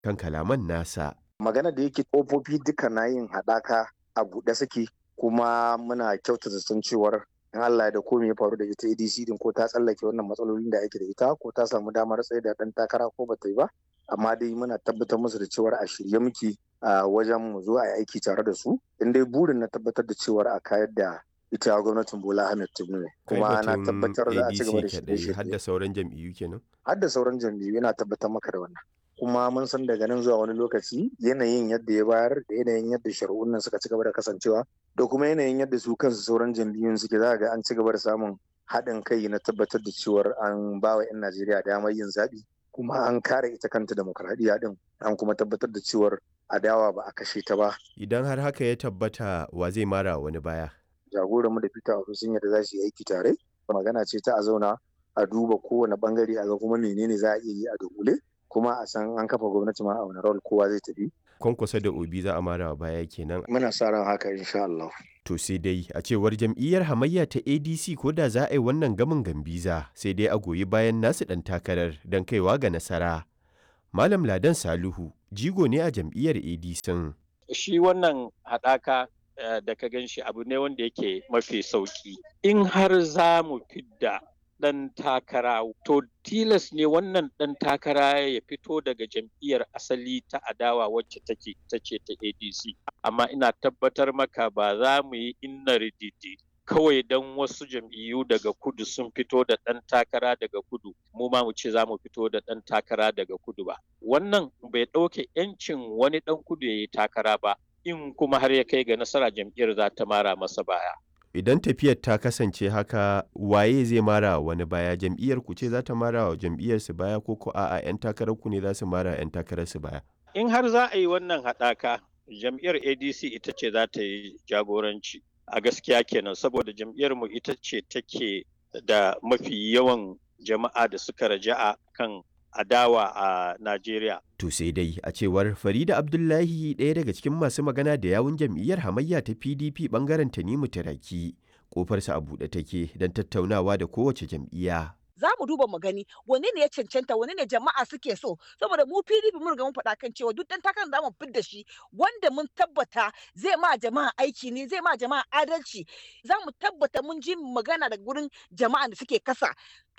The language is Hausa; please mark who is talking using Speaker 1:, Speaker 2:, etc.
Speaker 1: kan kalaman nasa.
Speaker 2: Magana da yake ƙofofi duka na yin haɗaka a buɗe suke kuma muna kyautata san cewar in Allah da komai ya faru da ita ADC din ko ta tsallake wannan matsalolin da ake da ita ko ta samu damar tsaye da ɗan takara ko bata yi ba amma dai muna tabbatar musu da cewar a shirye muke a wajen mu zo a yi aiki tare da su in dai burin na tabbatar da cewar a kayar da ita gwamnatin Bola Ahmed Tinubu kuma na tabbatar za a ci gaba da shirye
Speaker 1: har da sauran jam'iyyu kenan
Speaker 2: har da sauran jam'iyyu yana tabbatar maka da wannan kuma mun san daga nan zuwa wani lokaci yanayin yadda ya bayar da yanayin yadda shari'un nan suka ci gaba da kasancewa da kuma yanayin yadda su kansu sauran jam'iyyun suke za ga an ci gaba da samun haɗin kai na tabbatar da cewar an ba wa 'yan Najeriya damar yin zaɓi kuma an kare ita kanta demokradiyya din an kuma tabbatar da cewar adawa ba a kashe ta ba.
Speaker 1: Idan har haka ya tabbata wa zai mara wani baya.
Speaker 2: Jagoranmu da Peter Obi sun yadda za su yi aiki tare. Magana ce ta a zauna a duba kowane bangare a ga kuma menene za a iya yi a dogule kuma a san an kafa gwamnati ma a wani rawar kowa zai tafi.
Speaker 1: Kwankwasa da Obi za a mara baya kenan.
Speaker 2: Muna sa ran haka insha Allah.
Speaker 1: To sai dai a cewar jam'iyyar hamayya ta ADC ko da za a yi wannan gamin gambiza sai dai a goyi bayan nasu ɗan takarar don kaiwa ga nasara. Malam Ladan Saluhu jigo ne a jam'iyyar ADC.
Speaker 3: Shi wannan haɗaka da ka gan shi abu ne wanda yake mafi sauƙi. In har za mu fidda ɗan takara to tilas ne wannan ɗan takara ya fito daga jam'iyyar asali ta adawa wacce take ta ce ta adc amma ina tabbatar maka ba za mu yi inna rididi kawai don wasu jam'iyyu daga kudu sun fito da ɗan takara daga kudu mu ma mu ce za mu fito da ɗan takara daga kudu ba wannan bai ɗauke 'yancin wani ɗan kudu ya yi takara ba in kuma har ya kai ga nasara jam'iyyar za ta mara masa baya
Speaker 1: idan tafiyar ta kasance haka waye zai mara wani baya jam'iyyar ku ce za ta mara wa jam'iyyar su baya ko ko a'a yan takarar ku ne za su mara yan takarar su baya
Speaker 3: in har za a yi wannan haɗaka jam'iyyar adc ita ce za ta yi jagoranci a gaskiya kenan saboda jam'iyyar mu ita ce take da mafi yawan jama'a da suka raja'a kan adawa a Najeriya.
Speaker 1: To sai dai a cewar Farida Abdullahi ɗaya daga cikin masu magana da yawun jam'iyyar hamayya ta PDP bangaren Tanimu Taraki kofarsa a buɗe take don tattaunawa da kowace jam'iyya.
Speaker 4: za mu duba mu gani wane ne ya cancanta wane ne jama'a suke so saboda mu PDP mun riga mun faɗa kan cewa duk dan takarar da mu fidda shi wanda mun tabbata zai ma jama'a aiki ne zai ma jama'a adalci za mu tabbata mun ji magana daga gurin jama'a da suke kasa